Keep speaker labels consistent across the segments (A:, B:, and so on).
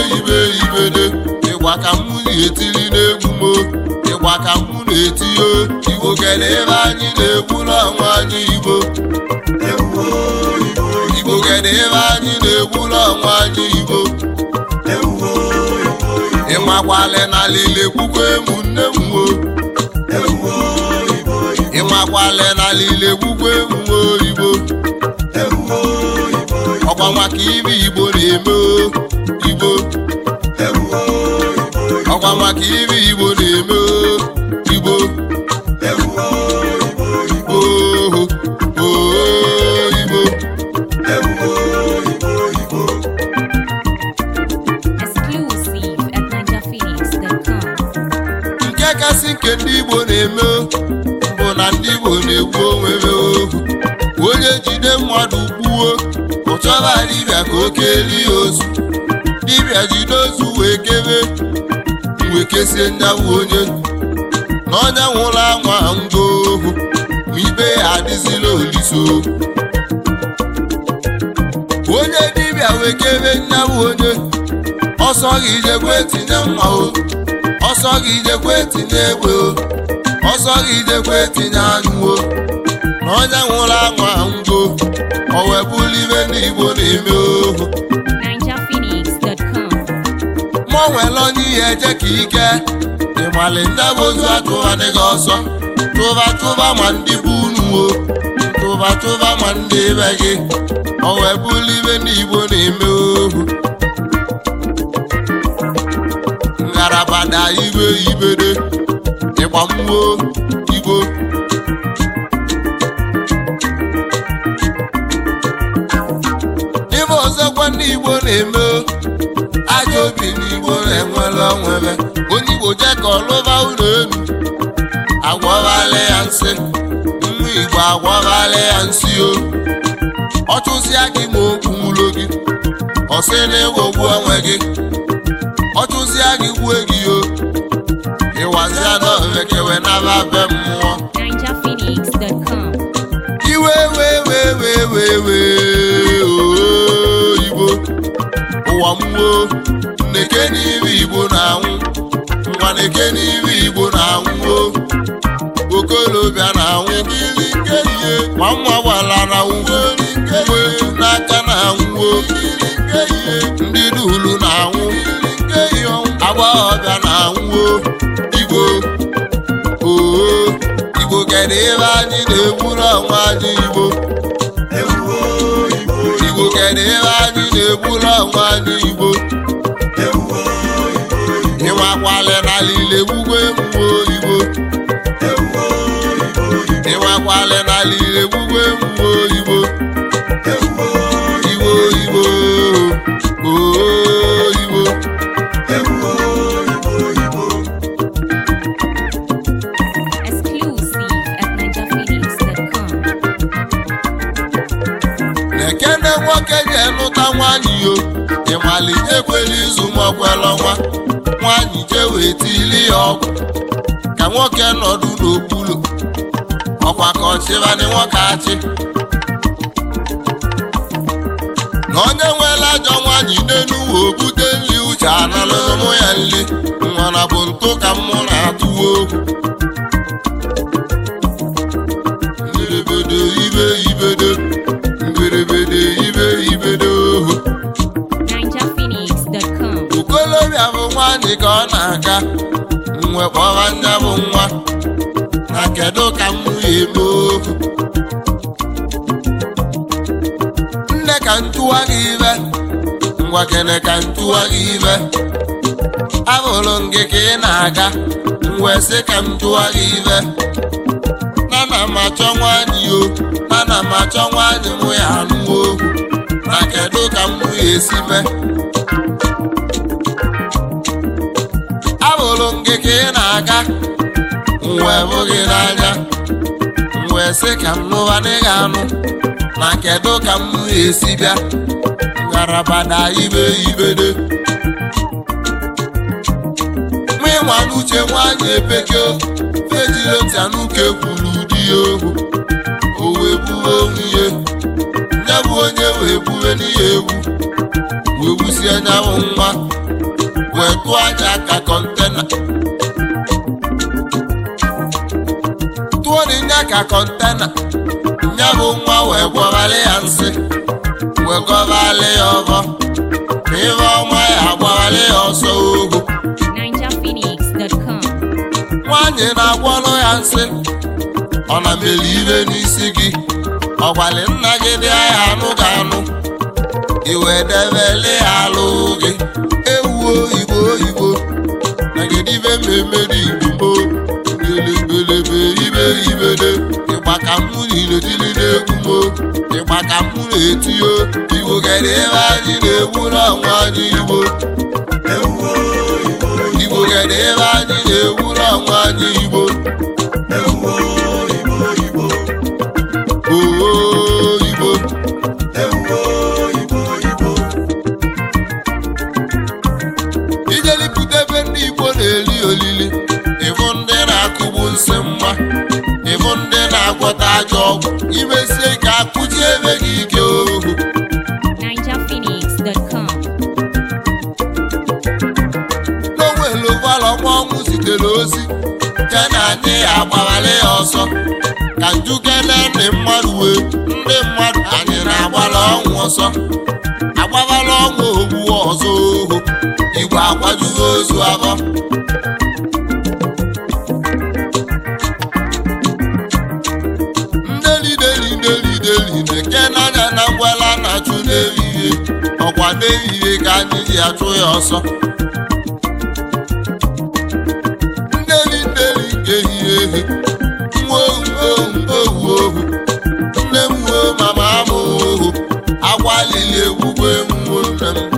A: ibe ibede ịgwa ka mụ na-etiri n'egwu mo ịgwa ka mụ na-etinye igbo kele ebe anyị na-egwu n'ọnwa anyị igbo igbo kele ebe anyị na-egwu n'ọnwa anyị igbo ịmakwale na lile kwukwe ụmụnne m wo ịmakwale na lile kwukwe ụmụ oyibo ọkwa maka ibe igbo na-eme o, igbo ọkwa maka ibe igbo na-eme o, igbo oho oho igbo
B: Exclusive at NigerPhoenix.com.
A: nke kasị nke ndị igbo na-eme o, bụ na ndị igbo na-egbu onwe ha ohu onye jide mmadụ gbuo ọ chọba dibịa ka o kelie ozu dibịa jide ozu wee kebe wee kesie nyawụ onye na onye nwụrụ anwa ngo ohu ma ibe ya adịzila oliso onye dibịa wee kebe nyawụ onye ọsọ gị jekwe tinye mma o ọsọ gị jekwe tinye egbe o ọsọ gị jekwe tinye anyụ o na onye nwụrụ anwa ngo o wee bụrụ ibe ndị igbo na-eme ohu
B: NigerPhoenix.com.
A: mụ nwere onye ihe eje ka ike ịmali ndị bụ ozu atụghanịghị ọsọ tụba tụba ma ndị bụ unu o tụba tụba ma ndị be gị o wee bụrụ ibe ndị igbo na-eme ohu ngarabada ibe ibede ịgba mmụọ igbo ibe ọzọkwa ndị igbo na-eme o, ajọ obi n'igbo na-enwere onwere onye igbo je ka ọlụba ụlọ elu agwọbala ya nsị nwa igbo agwọbala ya nsị o ọ chụsịa gị ma okwu ụlọ gị ọ sị na ịghọgbu onwe gị ọ chụsịa gị gbue gị o ịwazịa n'ovekewe naba be mmụọ
B: NigerPhoenix.com.
A: iwe wee wee wee wee wee ooo igbo ụwa mmụọ nneke n'ibe igbo na-anwụ nwa neke n'ibe igbo na-anwụ o okolobịa na-anwụ kiri nke ihe ma nwa gbara na-anwụ uwe n'aka na-anwụ o ndị dulu na-anwụ agbọghọbịa na-anwụ o igbo oo igbo kedu ebe anyị na-egburu ọnwa anyị igbo igbo kedu ebe anyị na-egburu ọnwa anyị igbo ịnwakwale na lile gbugwe mmụọ igbo ịnwakwale na lile gbugwe mmụọ igbo igbo igbo oo igbo
B: Exclusive at NigerPhoenix.com.
A: na-ekene nwoke ga-enụta nwaanyị yo ịmali ekwela izu maọkwela nwa nwaanyị jee wee tili ya ọgwụ ka nwoke nọdụ n'okpuru ọkwa ka ọchịbanị nwoke achị na onye nwere ajọ nwaanyị n'elu uwe obute nri uche analụrụ mụ ya nri nwara bụ ntụ ka mụ na-atụwa okwu mberede ibe ibedo mberede ibe ibedo ohu
B: NigerPhoenix.com.
A: okolobịa bụ nwaanyị ka ọ na-aga nwe kpọba nya bụ nwa na kedu ka m ya eme ohu nne ka ntụwa gị ibe ngwa kene ka ntụwa gị ibe abụrụ m gị ka ị na-aga wee sị ka m tụwa gị ibe nana m achọ nwaanyị o nana m achọ nwaanyị mụ ya anụ ohu na kedu ka m ya esi mee abụrụ m gị ka ị na-aga wee bụ gị n'anya wee sị ka m nụwa n'ịga anụ na kedu ka m esi bịa ngalaba na ibe ibede ma ịnwa n'uche nwaanyị epeke fejiletianuke kwuru di ya ohu o wee buwe nwunye ya bụ onye wee buwe n'ihe egwu wee wusie nya bụ nwa wee tụọ aja ka kọntena tụọ n'ịnya ka kọntena nya bụ nwa wee gwọbalị ya nsị wee gọbalị ya ọbọ ma ife ọma ya agbabalị ya ọsọ ohu
B: NinjaPhoenix.com.
A: nwaanyị na-agwọrọ ya nsị ọ na meli ibe n'isi gị ọgwali nna gị dị ahịa anụ ga anụ iwe debele ya alụ gị ewu oyibo oyibo nagedive mmemme dị igbo gbelebelebe ibe ibede ịgba ka mụ niletili na-egwu mo ịgba ka mụ na-etiyo igbo gere ebe anyị na-egwu n'ọnwa anyị igbo igbo gere ebe anyị na-egwu n'ọnwa anyị igbo oo igbo ijelipụta ebe ndị igbo na-eli olili ịbụ ndị na-akụgbu nsị mma ịbụ ndị na-agwọta ajọ ọgwụ imesie ka akụji ebe gị ike ohu
B: NinjaPhoenix.com.
A: n'onwelu ụgbọala ọnwa ọnwụ zitere ozi je na anyị ya agbawale ya ọsọ ka njukene ndị mmadụ wee ndị mmadụ anyị na-agbala ọnwụ ọsọ agbawala ọnwụ ogbu ọzọ ohu igwe akwajugo ozu abọ ndelideli ndelideli na-eke n'anya na ngwela na-achụ n'ehihie ọkwa n'ehihie ka anyị ji achụ ya ọsọ ndeli ndeli nke ehihie ehi nwa ohu ohu ohu ohu nne m wuo mama m ohu agwalili egwugwe nwuo nne m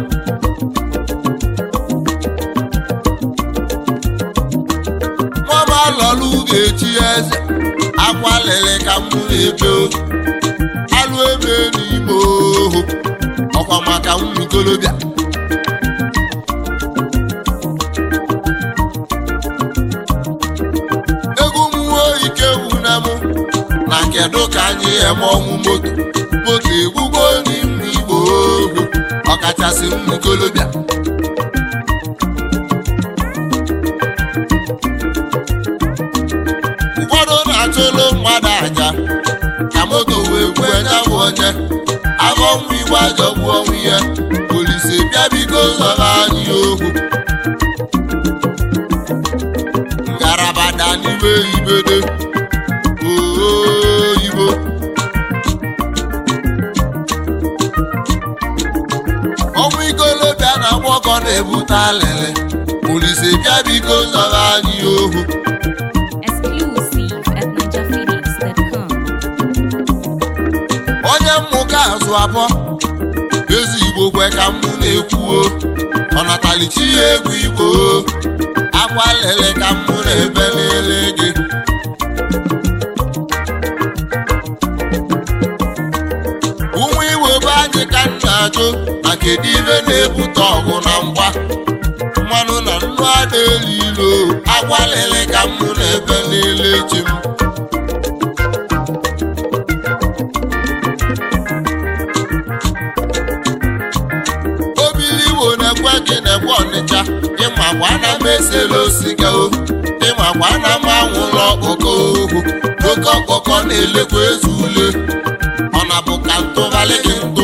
A: nwama lọlụ ga-echi eze agwalili ka m na-ebe ohu alụ ebe n'ime ohu ọkwa maka ụmụ ikolobịa egwu mmụọ ike wuna m na kedu ka anyị eme ọnwụ moto moto egbugbo n'ime igbo ohu ọkachasị ụmụ ikolobịa ụfọdụ na-achụlụ mmadụ aja ka moto wee gbue ya bụ onye afọ nwa igwe ajọgbu ọnwụ ihe polisi bịa biko zọrọ anyị ohu ngalaba da n'ime ibede oyibo ọnwụ ikolobịa na agbọkọ na-ebute alịlị polisi bịa biko zọrọ anyị ohu
B: Exclusive at NinjaPhoenix.com.
A: onye mmụka azụ abụọ ezi igbo kwe ka mụ na-ekwuo ọnatalichi ya egwu igbo akwa lele ka mụ na-ebe lele gị ụmụ igbo be anyị ka m na-ajụ na kedu ibe na-ebute ọgụ na mgba mmanụ na nnu ada elu ilo akwa lele ka mụ na-ebe lele chi m obili igbo na-ekwe gị na-ekwe ọnịcha ịmakwa na m esela osiga o ịmakwa na m anwụla ọkpọkọ ohu oke ọkpọkọ na-elekwa ezu ule ọ na bụ ka ntụbalị gị ntụ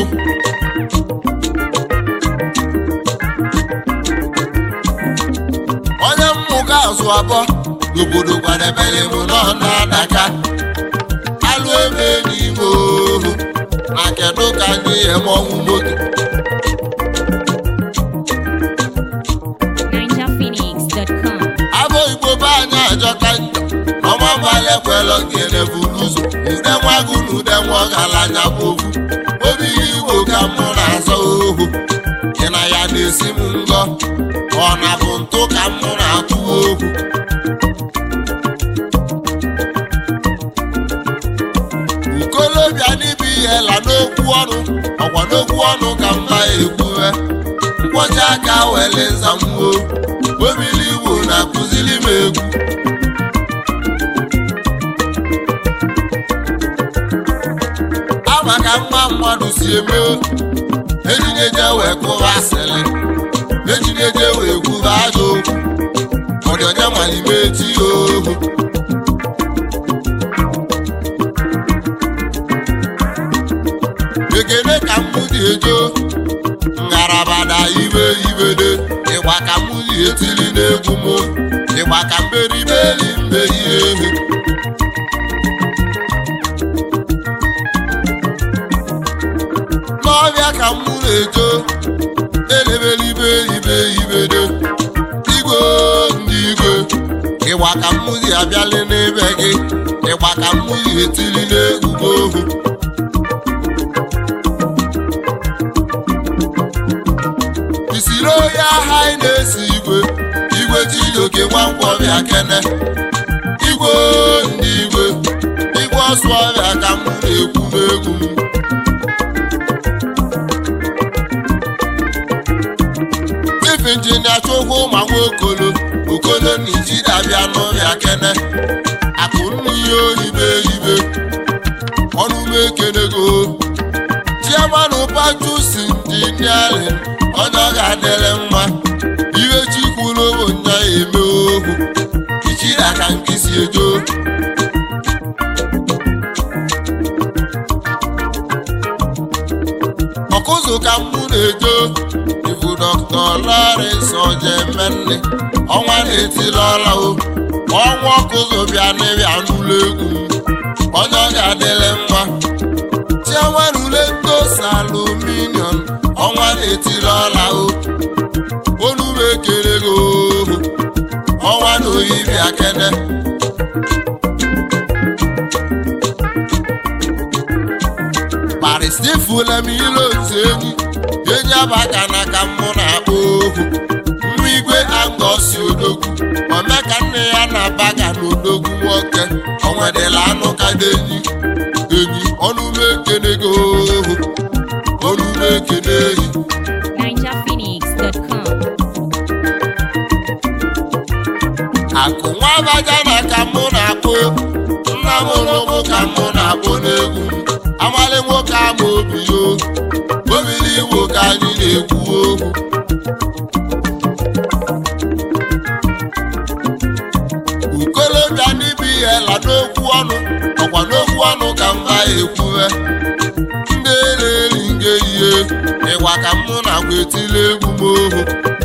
A: onye mmụga azụ abụọ n'obodo kwadebere m nọ na-adaka alụ ebe n'ime ohu na kedu ka anyị eme ọnwụ moto
B: NinjaPhoenix.com.
A: abụ igbo be anyị ajọka njọ ọma mbalị ekwelọ gene buru ụzọ ude nwa gụ na ude nwa ọgaranya bụ ofu obi igbo ka mụ na-azọ ohu gị na ya na-esi m ngọ ọ na bụ ntụ ka mụ na-atụ ohu ukolobịa n'ibe ihe la n'okwu ọnụ ọkwa n'okwu ọnụ ka mba ekwuwe nkwọcha aka wele nzamwo obili igbo na-akụzili m egwu ama ka mma mmadụ si eme ejije je wee kụwa asịrị ejineje wee kwuba ajọ okwu ọ dị onye malime eti ya ohu ekene ka mụ dị ejo ngarabada ibe ibede ịgba ka mụ dị etili n'egwu mụ ịgba ka mberibeli mbe ihe ehu n'ọbịa ka mụ na-ejo elebelibe ibe ibede igwe ndị igwe ịgba ka mụ dị abịali n'ebe gị ịgba ka mụ dị etili n'egwu m ohu isiri onye agha anyị na-esi igwe igwe chijioke nwankwọbịa kene igwe ndị igwe igwe ọsụ ọbịa ka m na-ekwu n'egwu m chief injinia chukwu ma nwa okolo okolo na ijidabịa n'ọbịa kene akụ nnu ihe oyibe ibe ọnụ m ekenego chiamanụ pachusi injiniarin onye ọ ga-adịrị mma ihe chikwuru bụ nya eme ohu ichiri aka nkịsi ejo ọkụzụ ka mụ na-ejo ibu dọkta Lawrence ojemenne ọnwa na-etili ọla o ọnwa ọkụzụ bịa n'ịbịa n'ụlọ egwu m onye ọ ga-adịrị mma chiaman ule ndosa aluminium ọnwa na-etili ọla o olu m ekele gị ohu ọnwa na oyibịa kene paristifula m ile otu enyi enyi abaka na ka mụ na-akpọ ohu nwa igwe angosi odogwu omeka nne ya na-abaga n'odogwu nwoke onwedịla anụ kada enyi enyi ọnụ m ekene gị ohu ọnụ m ekene ehi
B: NinjaPhoenix.com.
A: akụ nwa abaja na ka mụ na-akpụ nna m ụlụmụ ka mụ na-akpụ n'egwu m amalị nwoke ama obi yo obili igbo ka anyị na-ekwu okwu ukolobịa n'ibi ihe la n'okwu ọnụ ọkwa n'okwu ọnụ ka mba ekwuwe ndị na-eri nge ihe ịgwa ka mụ na-agwa etili egwu m ohu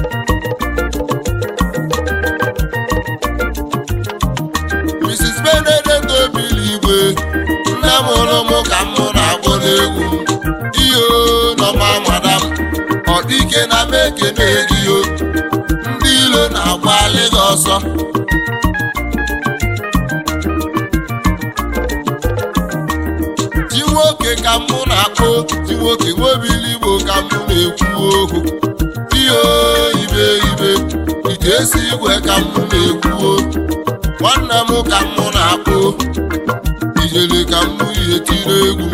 A: Mrs. Benedict obili igwe nne m hụrụ m ka mụ na-akpọ n'egwu ihe nọma madam ọ dịke na m ekene gị o ndị ilo na-agbalị gị ọsọ ji nwoke ka mụ na-akpọ ji nwoke nwobili igbo ka mụ na-ekwu okwu ihe ibe ibe ite esi igwe ka mụ na-ekwu okwu nwanne m ka mụ na-akpụ ijele ka mụ ihe tiri egwu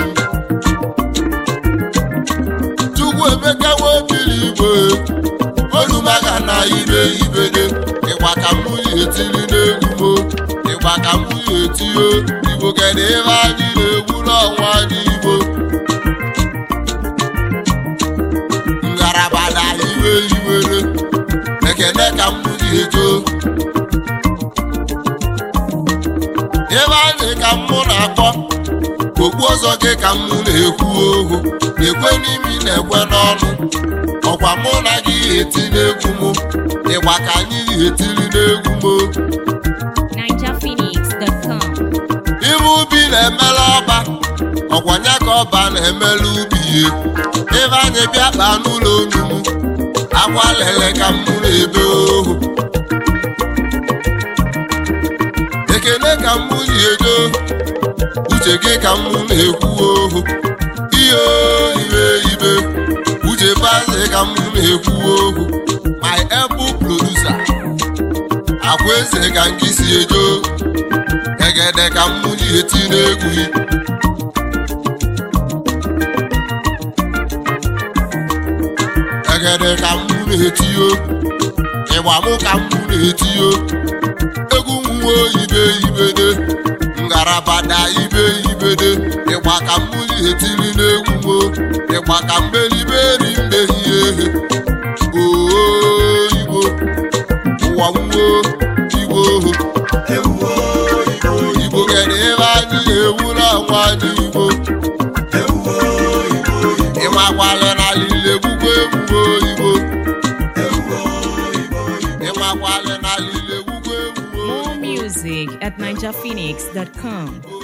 A: chukwu emeka nwobili igwe olumaga na ibe ibede ịgba ka mụ ihe tiri n'egwu mo ịgba ka mụ ihe tio igbo kedu ebe anyị na-egwu n'ọnwa anyị igbo ngalaba na iwe iwere ekene ka mụ ihe too ebe anyị ka mụ na-akpọ okpu ọzọ gị ka mụ na-ekwu ohu ekwe n'imi na-ekwe n'ọnụ ọkwa mụ na gị eti n'egwu m ịgba ka anyị etiri n'egwu m
B: NinjaPhoenix.com.
A: ibe ubi na-emela ọba ọkwa nya ka ọba na-emela ubi ihe ebe anyị bịa kpaa n'ụlọ onugbu akwa lele ka mụ na-ebe ohu ekele ka mụ ji edo uche gị ka mụ na-ekwu ohu ihe ibe ibe uche baze ka mụ na-ekwu ohu my able producer akwa eze ka ngị si edo egede ka mụ ji eti n'egwu gị egede ka mụ na-etiyo ịgba mụ ka mụ na-etiyo egwu nwa ibe ibede ngarabada ibe ibede ịgba ka mụ ji etiri n'egwu mo ịgba ka mberiberi ndehie oo makwale na lile ugwu egwu
B: More music at NigerPhoenix.com.